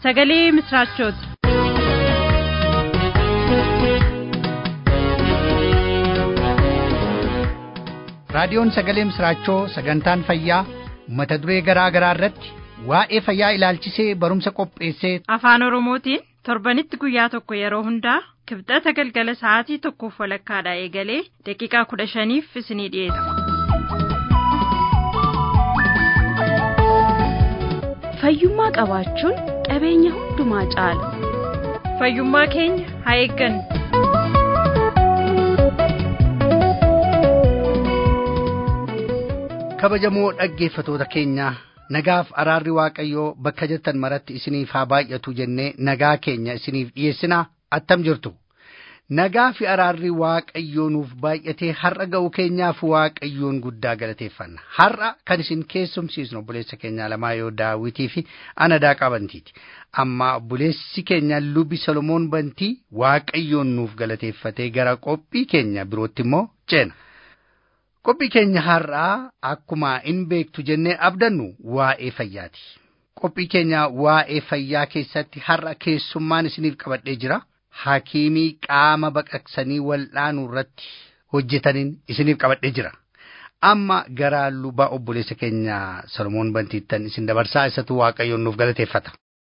sagalee misraachooti. raadiyoon sagalee misraachoo sagantaan fayyaa mata duree garaa garaa irratti waa'ee fayyaa ilaalchisee barumsa qopheessee afaan oromootiin torbanitti guyyaa tokko yeroo hundaa kibxata galgala sa'aatii tokkoof walakkaadhaa eegalee daqiiqaa kudha shaniif isinii dhiyeessa. fayyummaa qabaachuun qabeenya hundumaa caala fayyummaa keenya haa eeggannu. kabajamoo dhaggeeffatoota keenyaa nagaaf araarri waaqayyoo bakka jirtan maratti isiniif haa baay'atu jennee nagaa keenya isiniif dhiyeessinaa attam jirtu nagaa fi araarri waaqayyoo nuuf baay'atee har'a ga'u keenyaaf waaqayyoon guddaa galateeffanna har'a kan isin keessumsiisnu obboleessa keenyaa lamaa yoo daawitii fi anadaa qabantiiti amma obboleessi keenya lubi solomoon bantii waaqayyoon nuuf galateeffatee gara qophii keenya birootti immoo ceena. qophii keenya har'aa akkuma in beektu jennee abdannu waa'ee fayyaati qophii keenya waa'ee fayyaa keessatti har'a keessummaan isiniif qabadhee jira hakiimii qaama baqaqsanii wal'aanuu irratti hojjetaniin isiniif qabadhee jira amma gara lubaa obboleessa keenya solomoon bantiittan isin dabarsaa isatu waaqayyoon nuuf galateeffata.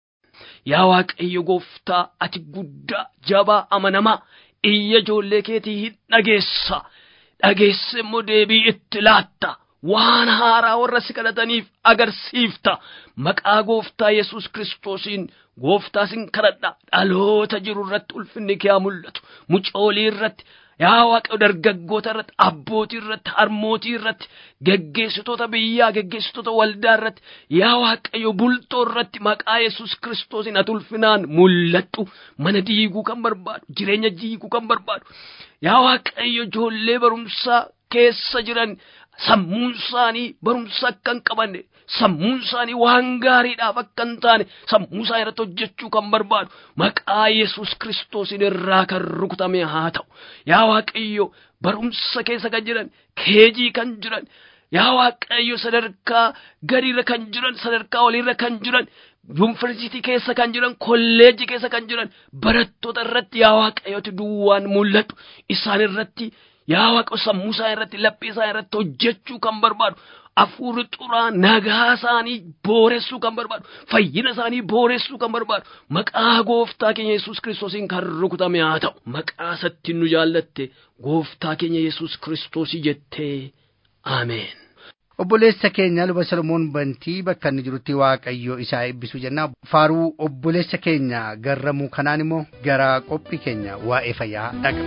Yaa Waaqayyo gooftaa ati guddaa jabaa amanamaa iyya ijoollee keetii hin dhageessa. dhageesse immoo deebii itti laatta waan haaraa warra si kadhataniif agarsiifta maqaa gooftaa yesus kiristoosiin gooftaa sin kadhadha dhaloota jiru irratti ulfinni kee haa mul'atu mucoolii irratti yaa waaqayyo dargaggoota irratti abbootii irratti harmootii irratti geggeessitoota biyyaa geggeessitoota waldaa irratti yaa waaqayyo bultoo irratti maqaa yesus kiristoosiin ati ulfinaan mul'attu mana diiguu kan barbaadu jireenya diiguu kan barbaadu yaa waaqayyo ijoollee barumsaa keessa jiran sammuun isaanii barumsa akka hin qabanne sammuun isaanii waan gaariidhaaf akka hin taane sammuu isaa irratti hojjechuu kan barbaadu maqaa yesus kiristoosiin irraa kan rukutame haa ta'u yaa waaqayyo barumsa keessa kan jiran keejii kan jiran yaa waaqayyo sadarkaa gadiirra kan jiran sadarkaa oliirra kan jiran yuunivarsiitii keessa kan jiran kolleejii keessa kan jiran barattoota irratti yaa waaqayyooti duwwaan mul'atu isaan irratti yaa waaqayyo sammuu isaa irratti laphee isaa irratti hojjechuu kan barbaadu hafuurri xuraa nagaa isaanii booressuu kan barbaadu fayyina isaanii booressuu kan barbaadu maqaa gooftaa keenya yesus kiristoosiin kan rukutame haa ta'u maqaa isatti nu jaallatte gooftaa keenya yesus kiristoosii jettee ameen. obboleessa keenya luba solomoon bantii bakka inni jirutti waaqayyo isaa eebbisu jenna faaruu obboleessa keenya garramuu kanaan immoo gara qophii keenya waa'ee fayyaa dhaqna.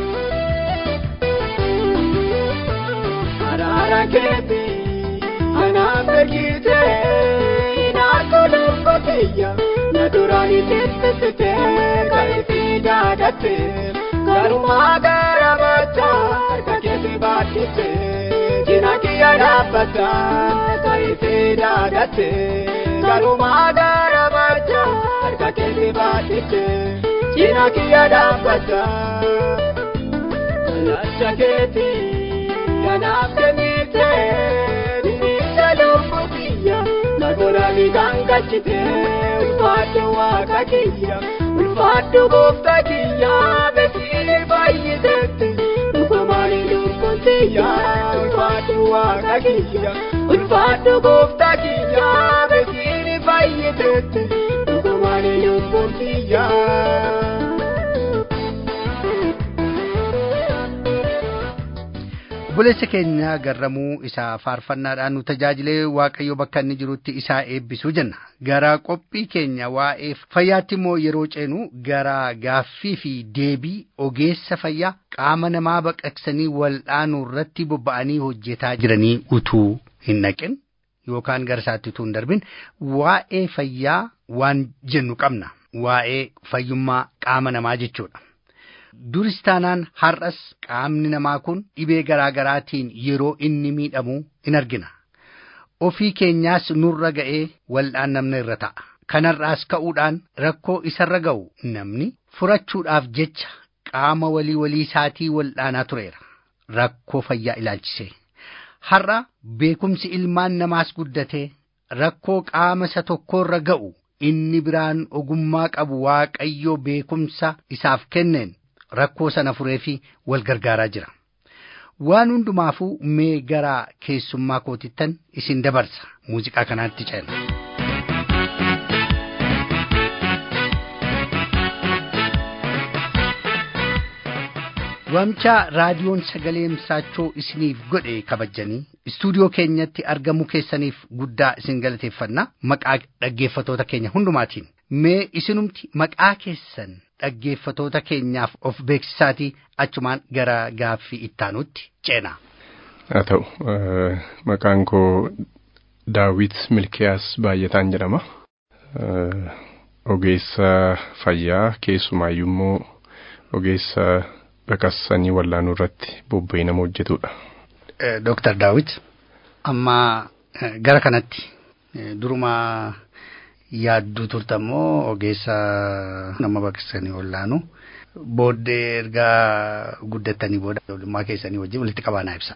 Araara keetii anaaf ergite inaatu lubbu kiyya na duraan ittisite kaifi daadhatte garumaa gara machaa harka keetii baadhite. Jina kiyya dhaabbata kaifi daadhatte garumaa gara machaa harka keetii baadhite. Jina kiyya dhaabbata lacha keetii. kanaaf kennite dinnicha lubbu kiyya nagoorani gangachite ulfaadhu waaqa kiyya ulfaadhu goofta kiyya beekii baay'itetti dhugumaani lubbuun kiyya ulfaadhu waaqa kiyya ulfaadhu goofta kiyya beekii baay'itetti dhugumaani lubbuun kiyya. obboleessa keenya garramuu isaa faarfannaadhaan nu tajaajilee waaqayyo bakka inni jirutti isaa eebbisuu jenna gara qophii keenya waa'ee fayyaatti immoo yeroo ceenu gara gaaffii fi deebii ogeessa fayyaa qaama namaa baqaqsanii wal'aanuu irratti bobba'anii hojjetaa jiranii utuu hin naqin yookaan gara isaatti utuu hin darbin waa'ee fayyaa waan jennu qabna waa'ee fayyummaa qaama namaa jechuudha. duris taanaan har'as qaamni namaa kun dhibee garaa garaatiin yeroo inni miidhamu in argina. Ofii keenyaas nurra ga'ee wal'aannamna irra ta'a. Kanarraas ka'uudhaan rakkoo isarra ga'u namni furachuudhaaf jecha qaama walii walii isaatii wal'aanaa tureera. Rakkoo fayyaa ilaalchisee. Har'a beekumsi ilmaan namaas guddatee rakkoo qaama isa tokkorra ga'u inni biraan ogummaa qabu waaqayyo beekumsa isaaf kenneen rakkoo sana furee fi wal gargaaraa jira. Waan hundumaafuu mee gara keessummaa kootittan isin dabarsa muuziqaa kanaatti ceena. Waamcha raadiyoon sagalee misaachoo isiniif godhe kabajanii istuudiyoo keenyatti argamuu keessaniif guddaa isin galateeffanna maqaa dhaggeeffatoota keenya hundumaatiin mee isinumti maqaa keessan dhaggeeffatoota keenyaaf of beeksisaatii achumaan gara gaaffii ittaanutti ceena. Haa ta'u maqaan koo Daawit Milkiyaas baay'ataan jedhama. Ogeessa fayyaa keessumaayyuu immoo ogeessa baqassanii wallaanuu irratti bobba'ee nama hojjetudha. Dooktar Daawit amma gara kanatti duruma yaadduu turtammoo ogeessa nama baqassanii wallaanu booddee ergaa guddattanii booda ijoollummaa keessanii wajjin walitti qabaanaa ibsa.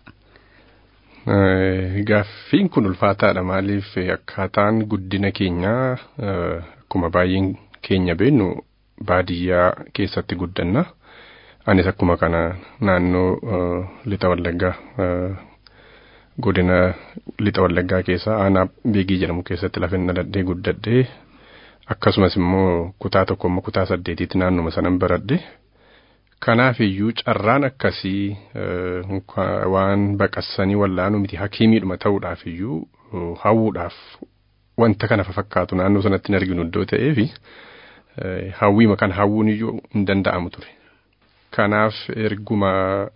Gaaffiin kun ulfaataadha maaliif akkaataan guddina keenyaa akkuma baay'een keenya beennu baadiyyaa keessatti guddanna. Anis akkuma kana naannoo lixa wallaggaa godina lixa wallaggaa keessaa aanaa beegii jedhamu keessatti lafa dhaladhee guddadhee akkasumas immoo kutaa tokko immoo kutaa saddeetiitti naannuma sanan baradhe. Kanaaf iyyuu carraan akkasii waan baqassanii wallaanuu miti hakiimiidhuma ta'uudhaaf iyyuu hawwuudhaaf wanta kana fakkaatu naannoo sanatti hin arginu iddoo ta'eefi hawwiima kan hawwuun iyyuu hin danda'amu ture. Kanaaf erguma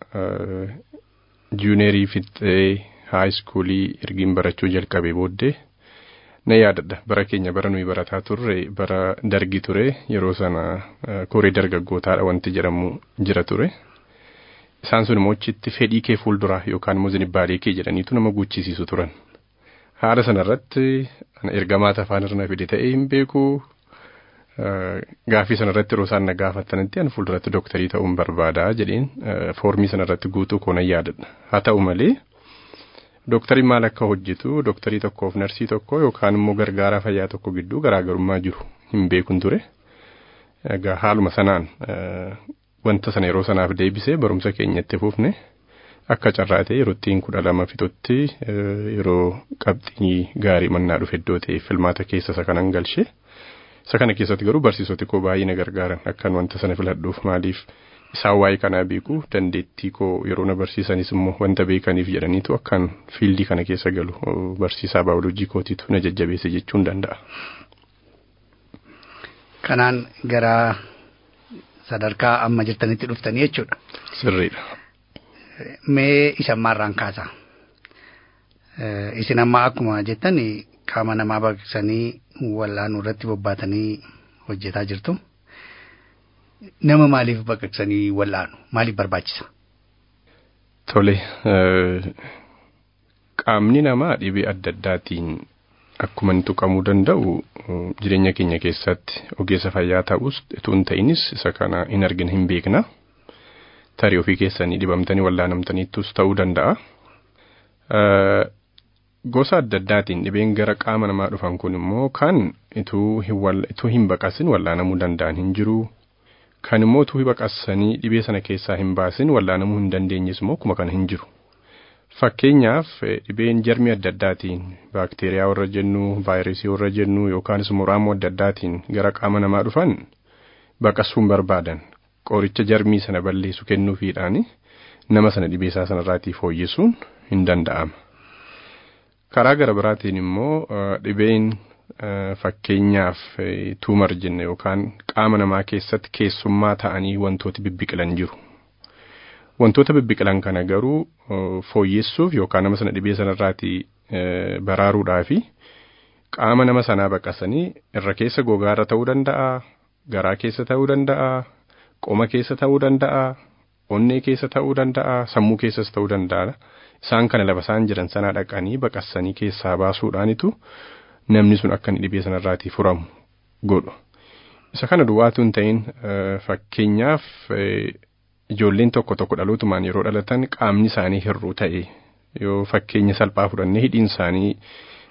juunerii fixee haayiskuulii ergiin barachuu jalqabee booddee na yaadadha bara keenya bara nuyi barataa turre bara dargi ture yeroo sana koree dargaggootaadha wanti jedhamu jira ture. Isaan sun immoo achitti fedhii kee fuulduraa yookaan immoo zinibbaalee kee jedhaniitu nama guchisiisu turan. Haala sanarratti ergamaa afaan irra fide ta'ee hin beeku. Gaaffii sanarratti yeroo isaan na gaafatanitti ani fuulduratti dooktarii ta'uun barbaadaa jedheen foormii sanarratti guutuu koonan yaadadha. Haa ta'u malee dooktarii maal akka hojjetu dooktarii tokkoof narsii tokko yookaan immoo gargaaraa fayyaa tokko gidduu garaagarummaa jiru hin beekun ture. Egaa haaluma sanaan wanta sana yeroo sanaaf deebisee barumsa keenyatti fufne akka carraa ta'e yeroo ittiin kudha lama fixutti yeroo qabxii gaarii mannaa dhufe iddoo ta'e filmaata keessa isa kanan galchee. Isa kana keessatti garuu barsiisoti koo baay'ee na gargaaran akkan wanta sana filadhuuf maaliif isaan waa'ee kanaa beeku dandeettii koo yeroo na barsiisanis immoo wanta beekaniif jedhaniitu akkan fiildii kana keessa galu barsiisaa baayoloojii kootiitu na jajjabeesse jechuun danda'a. Kanaan gara sadarkaa amma jirtanitti dhuftanii jechuudha. Sirriidha. Mee isa ammaarraan kaasa. Isin amma akkuma jettan qaama namaa baqaqsanii wallaanuu irratti bobbaatanii hojjetaa jirtu. Nama maaliif baqaqsanii wallaanu? Maaliif barbaachisa? Tole qaamni namaa dhibee adda addaatiin akkuma inni tuqamuu danda'u jireenya keenya keessatti ogeessa fayyaa ta'us utuu hin ta'inis isa kana hin argina hin beekna. Tarii ofii keessanii dhibamtanii wallaanamtaniittus ta'uu danda'a. Gosa adda addaatiin dhibeen gara qaama namaa dhufan kun immoo kan ituu hin baqasin wallaanamuu danda'an hin jiru. Kan immoo utuu baqasanii dhibee sana keessaa hin baasin wallaanamuu hin dandeenyes immoo akkuma kana hin jiru. Fakkeenyaaf dhibeen jarmii adda addaatiin baakteeriyaa warra jennu, vaayirasii warra jennu yookaanis immoo raamoo adda addaatiin gara qaama namaa dhufan baqasuu hin barbaadan. Qoricha jarmii sana balleessu kennuufiidhaan nama sana dhibee isaa sanarraatii fooyyessuun hin danda'ama. Karaa gara biraatiin immoo dhibeen fakkeenyaaf tuumar jenne yookaan qaama namaa keessatti keessummaa ta'anii wantooti bibbiqilan jiru. Wantoota bibbiqilan kana garuu fooyyessuuf yookaan nama sana dhibee sanarraatii baraaruudhaa fi qaama nama sanaa baqasanii irra keessa gogaarra ta'uu danda'a, garaa keessa ta'uu danda'a, qoma keessa ta'uu danda'a, onnee keessa ta'uu danda'a, sammuu keessas ta'uu danda'a. Isaan kana lafa isaan jiran sanaa dhaqanii baqasanii keessaa baasuudhaanitu namni sun akka inni dhibee sanarraatii furamu godhu. Isa kana duwwaatu hin ta'in fakkeenyaaf ijoolleen tokko tokko dhalootumaan yeroo dhalatan qaamni isaanii hir'uu ta'e yoo fakkeenya salphaa fudhannee hidhiin isaanii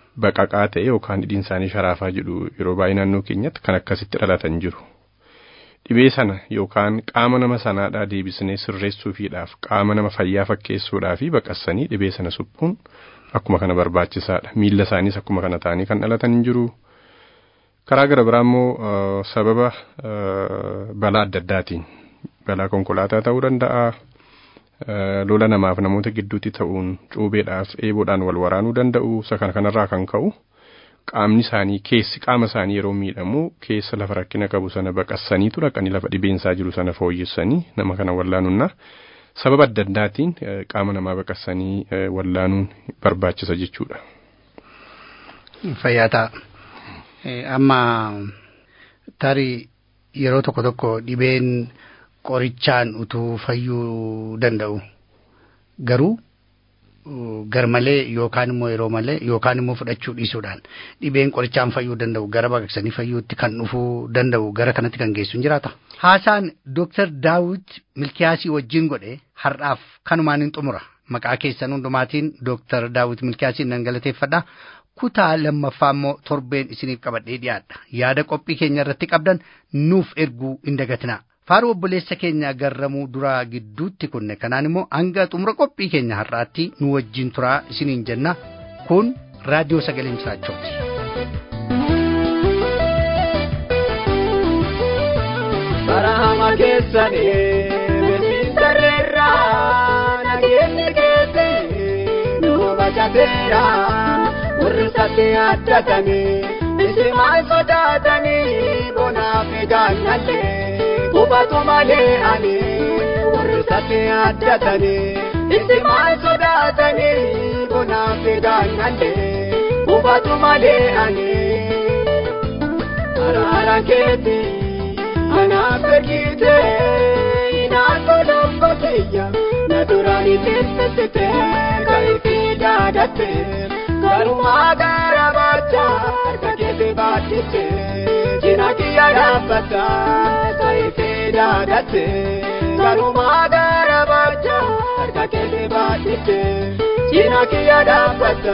baqaqaa ta'e yookaan hidhiin isaanii sharaafaa jedhu yeroo baay'ee naannoo keenyatti kan akkasitti dhalatan jiru. Dhibee sana yookaan qaama nama sanaadhaa deebisnee sirreessuufiidhaaf qaama nama fayyaa fakkeessuudhaa fi baqassanii dhibee sana suphuun akkuma kana barbaachisaadha. Miilla isaaniis akkuma kana ta'anii kan dhalatan hin jiru. Karaa gara biraa immoo sababa balaa adda addaatiin balaa konkolaataa ta'uu danda'a. Lola namaaf namoota gidduutti ta'uun cuubeedhaaf eeboodhaan wal waraanuu danda'u. Isa kana kanarraa kan ka'u qaamni isaanii keessi qaama isaanii yeroo miidhamu keessa lafa rakkina qabu sana baqassaniitu dhaqanii lafa dhibeensaa jiru sana fooyyessanii nama kana wallaanuunna. Sababa adda addaatiin qaama namaa baqassanii wallaanuun barbaachisa jechuudha. Fayyaa ta'a. Amma tarii yeroo tokko tokko dhibeen qorichaan utuu fayyuu danda'u garuu garmalee yookaan immoo yeroo malee yookaan immoo fudhachuu dhiisuudhaan dhibeen qorichaan fayyuu danda'u gara baqaqsanii fayyuutti kan dhufuu danda'u gara kanatti kan geessu hin jiraata. Haasaan Dooktar Daawit Milkiyaasii wajjin godhe har'aaf kanumaan hin xumura. Maqaa keessan hundumaatiin Dooktar Daawit Milkiyaasiin nan galateeffadha. kutaa lammaffaa immoo torbeen isiniif qabadhee dhiyaadha. Yaada qophii keenya irratti qabdan nuuf erguu hin dagatinaa. Faaruu obboleessa keenya garramuu duraa gidduutti kunne kanaan immoo hanga xumura qophii keenya har'aatti nu wajjin turaa isiniin jenna. Kun raadiyoo sagalee misraachooti. Barahama keessanii beeksisarreerraa nageenyi keessi nu bacateera. warri satti addatanii isi maal sodaatanii bonaaf gaannallee qubatu malee ani warri satti addatanii isi maal sodaatanii bonaaf gaannallee qubatu malee ani araara keeti anaaf ergite inaatu lobbo kiyya na duraanii tirfisite kayfii daadatte. Garumaa gara bacha harka keessa baadhite jina kiyya dhaabbata taa'ee daadatte. Garumaa gara bacha harka keessa baadhite jina kiyya dhaabbata.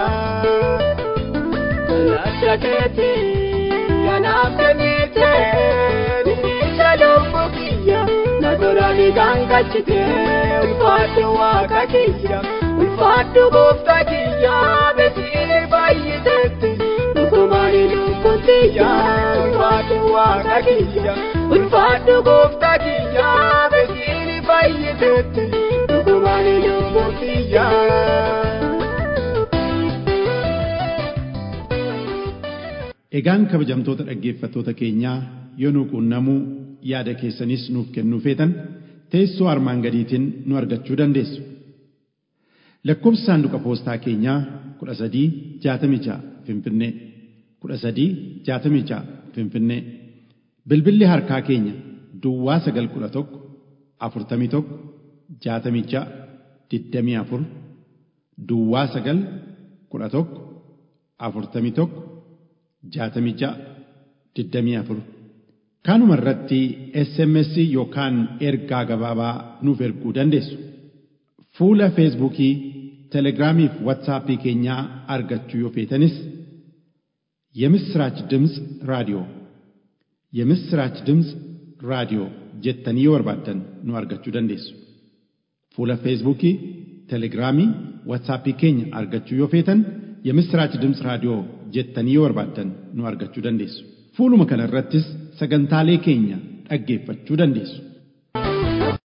Lacha keeti kanaaf kennite biyya lubbu kiyya na goraani gangachite ulfaadhu waaqa kiyya. ulfaadhu gooftaa kiyya besiini baay'iteetti dhugumaani lubbuun kiyya ulfaadhu waaqa kiyya ulfaadhu gooftaa kiyya besiini baay'iteetti dhugumaani lubbuun kiyya. Egaan kabajamtoota dhaggeeffattoota keenyaa yoo nu quunnamuu yaada keessanis nuuf kennuu feetan teessoo armaan gadiitiin nu argachuu dandeessu. lakkoofsi saanduqa poostaa keenyaa kudha sadii jaatamii ja'a finfinnee kudha sadii jaatamii ja'a finfinnee bilbilli harkaa keenya duwwaa sagal kudha tokko afurtamii tokko jaatamii ja'a digdamii afur duwwaa sagal kudha tokko afurtamii tokko jaatamii ja'a digdamii afur kanuma irratti sms yookaan ergaa gabaabaa nuuf erguu dandeessu fuula feesbuukii telegiraamii fi watsaappii keenyaa argachuu yoo feetanis የምስራች ድምፅ ራዲዮ የምስራች ድምፅ ራዲዮ jettanii yoo barbaaddan nu argachuu dandeessu. Fuula feesbuukii, telegiraamii, watsaappii keenya argachuu yoo feetan የምስራች ድምፅ raadiyoo jettanii yoo barbaaddan nu argachuu dandeessu. Fuuluma kana irrattis sagantaalee keenya dhaggeeffachuu dandeessu.